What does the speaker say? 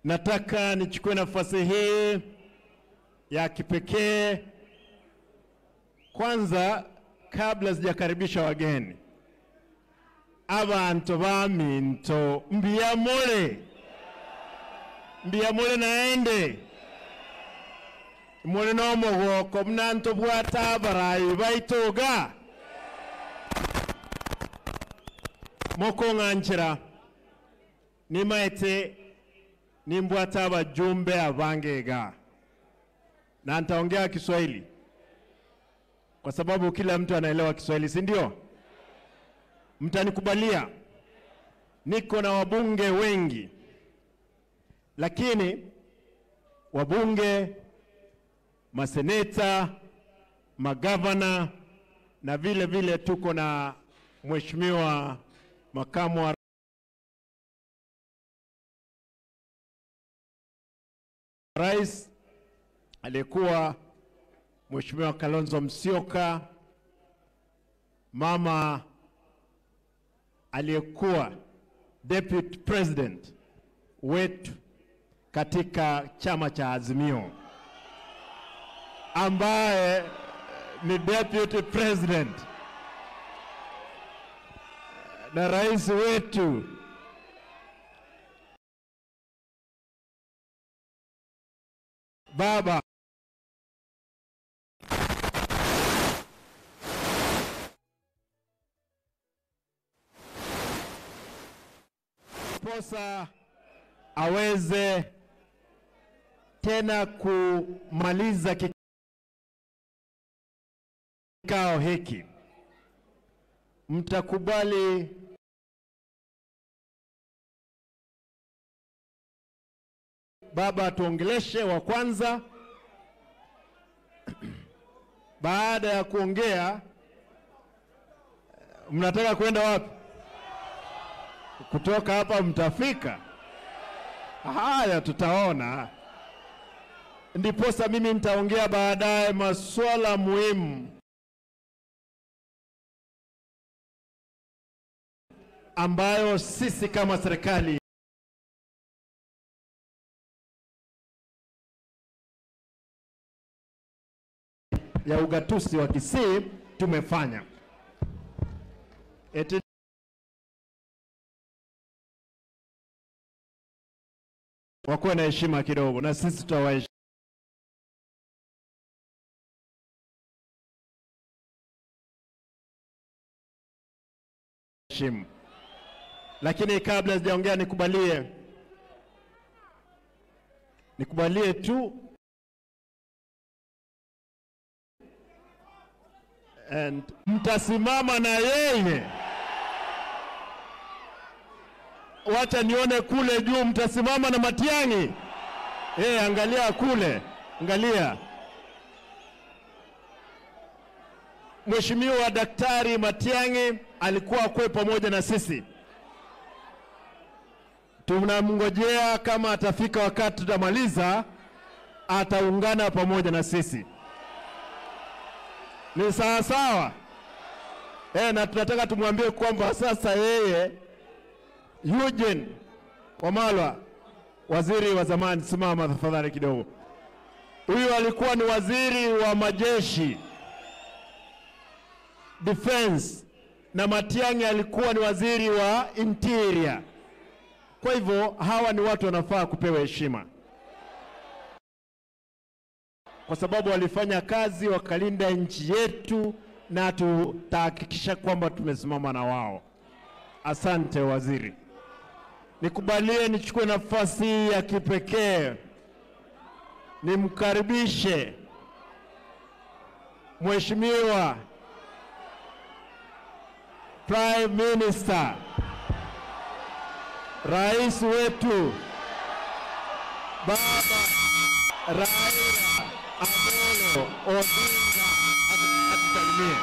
Nataka nichukue nafasi hii ya kipekee kwanza, kabla sijakaribisha wageni, abantu baminto mbiyamule mbiyamule naende muli n'omugoko munanto bwata abarayi baitoga mokong'anchira nimaete nimbwata abajumbe abangega na nitaongea Kiswahili kwa sababu kila mtu anaelewa Kiswahili, si ndio? Mtanikubalia, niko na wabunge wengi, lakini wabunge, maseneta, magavana na vile vile tuko na mheshimiwa makamu wa rais aliyekuwa Mheshimiwa Kalonzo Musyoka, mama aliyekuwa deputy president wetu katika chama cha Azimio, ambaye ni deputy president na rais wetu baba posa aweze tena kumaliza kikao hiki, mtakubali baba atuongeleshe wa kwanza. Baada ya kuongea, mnataka kwenda wapi? Kutoka hapa mtafika? Haya, tutaona. Ndiposa mimi nitaongea baadaye masuala muhimu ambayo sisi kama serikali ya ugatuzi wa Kisii tumefanya. Eti wakuwe na heshima kidogo, na sisi tutawaheshimu. Lakini kabla sijaongea, nikubalie nikubalie tu and mtasimama na yeye. Wacha nione kule juu, mtasimama na Matiang'i. Eh, angalia kule, angalia. Mheshimiwa Daktari Matiang'i alikuwa kwe pamoja na sisi. Tunamngojea kama atafika wakati tutamaliza, ataungana pamoja na sisi. Ni sawa sawa eh, na tunataka tumwambie kwamba sasa yeye Eugene Wamalwa, waziri wa zamani, simama tafadhali kidogo. Huyu alikuwa ni waziri wa majeshi defense, na Matiang'i alikuwa ni waziri wa interior. Kwa hivyo hawa ni watu wanafaa kupewa heshima kwa sababu walifanya kazi wakalinda nchi yetu, na tutahakikisha kwamba tumesimama na wao. Asante waziri. Nikubalie nichukue nafasi hii ya kipekee nimkaribishe Mheshimiwa Prime Minister, rais wetu Baba Raila Amolo Odinga atusalimie.